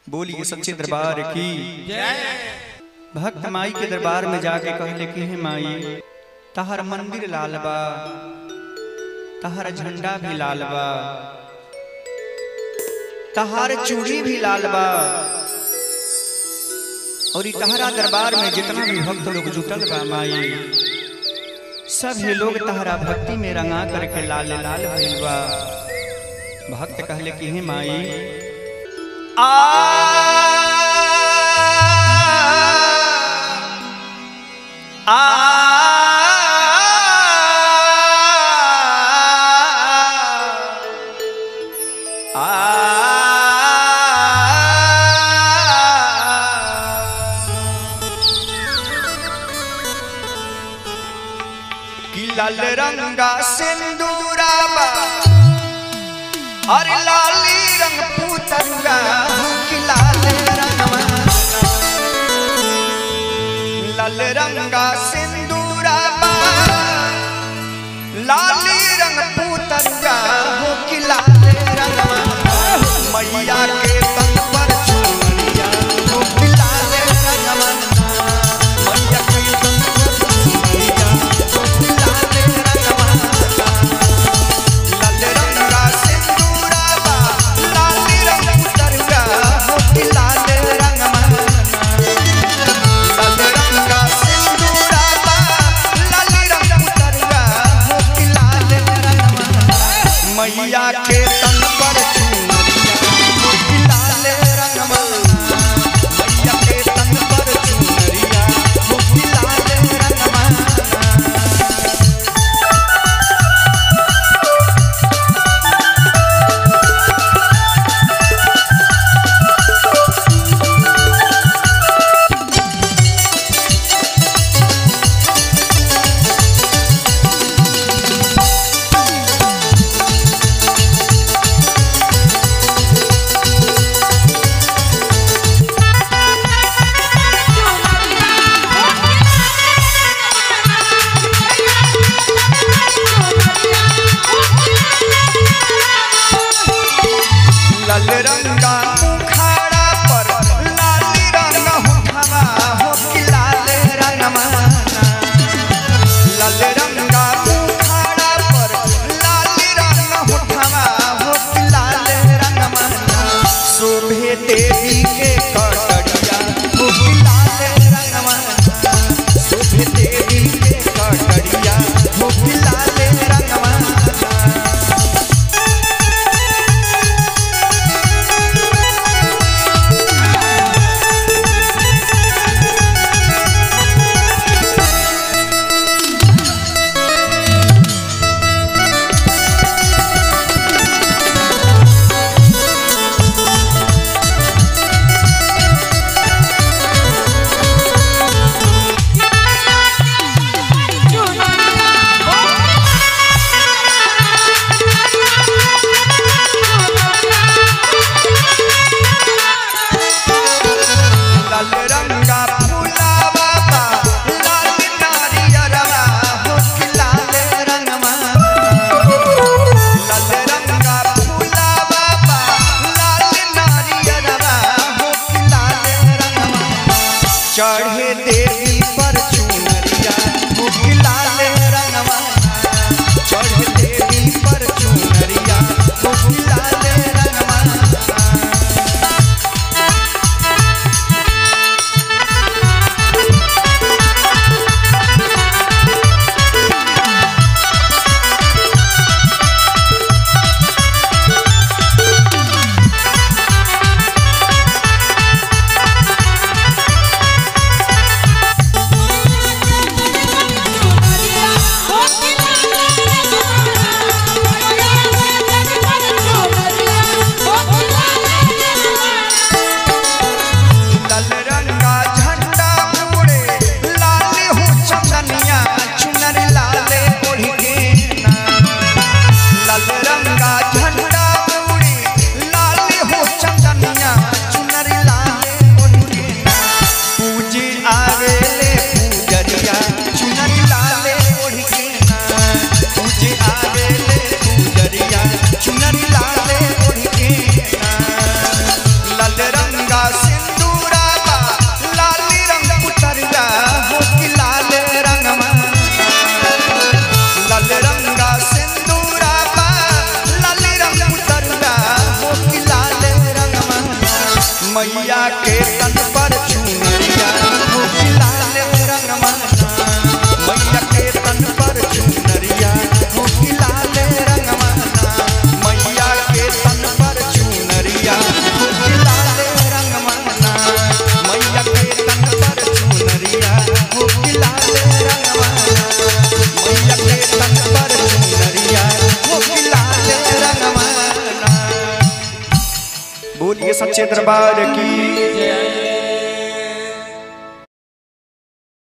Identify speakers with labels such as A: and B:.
A: बोलिए सच्चे दरबार की भक्त माई के दरबार में जाके कहले कि हे माई तहर मंदिर लाल बा तहर झंडा भी लाल बा तहार चूड़ी भी लाल बा और ई तहरा दरबार में जितना भी भक्त लोग जुटल बा माई सभी लोग तहरा भक्ति में रंगा करके लाल लाल भइल बा भक्त कहले कि हे माई आ आ कि लाल रंगा सिंदूराबा अरे लाली रंग पुतरुआ कि लाल रंगवा लाल रंगा सिंदूराबा लाली रंग पुतरुआ कि लाल रंगवा मैया के तन पर चूड़िया हो कि लाल रंगवा मैया के तन पर चूड़िया हो कि लाल रंगवा लाल रंगा सिंदूराबा लाली रंग पुतरुआ हो कि लाल रंगवा लाल रंगा सिंदूराबा लाली रंग पुतरुआ हो कि लाल रंगवा मैया के तन पर चूड़िया हो कि लाल रंगवा मैया के तन पर चूड़िया हो कि लाल रंगवा लाल रंगा मुखाड़ा पर लाली रंग होठवा हो कि लाल रंगमा लाल रंगा मुखाड़ा पर लाली रंग होठवा हो कि लाल रंगमा शोभे देवी के कटड़िया हो कि लाल रंगमा शोभे देवी के कटड़िया हो कि लाल रंगमा लाल रंगा फूलावा बा लाल नारियरवा हो कि लाल रंगवा लाल रंगा फूलावा बा लाल नारियरवा हो कि लाल रंगवा चढ़े देवी पर चुनरिया हो कि लाल रंगवा चढ़े देवी पर चुनरिया हो कि लाल रंगवा रंगा सिंदूरा बा लाली रंग पुतरिया हो कि लाल रंगमा लाल रंगा सिंदूरा बा लाली रंग पुतरिया हो कि लाल रंगमा मैया के तन पर चुनरिया हो कि लाल रंगमा मैया के तन पर चुनरिया हो कि लाल रंगमा मैया के तन पर चुनरिया हो कि लाल रंगमा मैया के तन पर चुनरिया हो कि लाल रंगमा मैया के तन पर चुनरिया हो कि लाल रंगमा बोलिए सच्चे दरबार की